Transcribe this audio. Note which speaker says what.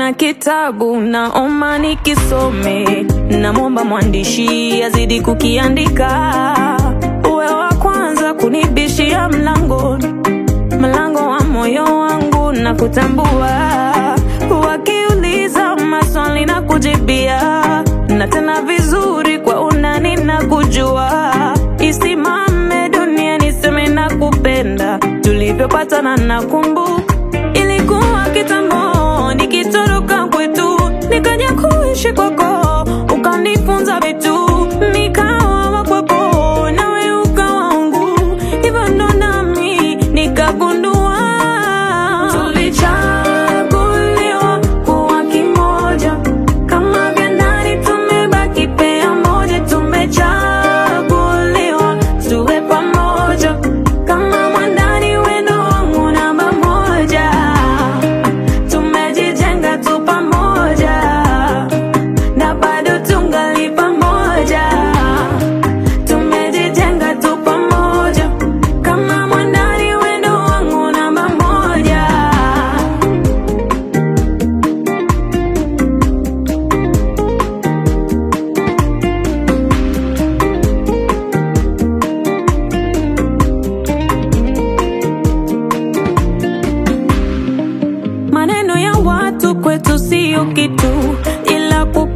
Speaker 1: na kitabu naomba nikisome, namwomba mwandishi azidi kukiandika, uwe wa kwanza kunibishia mlangoni, mlango wa moyo wangu na kutambua, wakiuliza maswali na kujibia, na tena vizuri kwa unani na kujua, isimame dunia niseme na kupenda, tulivyopatana na kumbuka Ilikuwa kitambo nikitoroka kwetu, nikaja kuishi kwako, ukanifunza vitu, nikawa wa kwako, nawe ukawa wangu, hivyo ndo nami nikagundua tulichaguliwa kuwa kimoja, kama vya ndani tumebaki pea moja, tumechaguliwa tuwe pamoja kama mwandani wendo wangu namba moja, tumejijenga tu pamoja na bado tungali pamoja, tumejijenga tu pamoja kama mwandani wendo wangu namba moja. Maneno ya watu kwetu sio kitu, ila kuku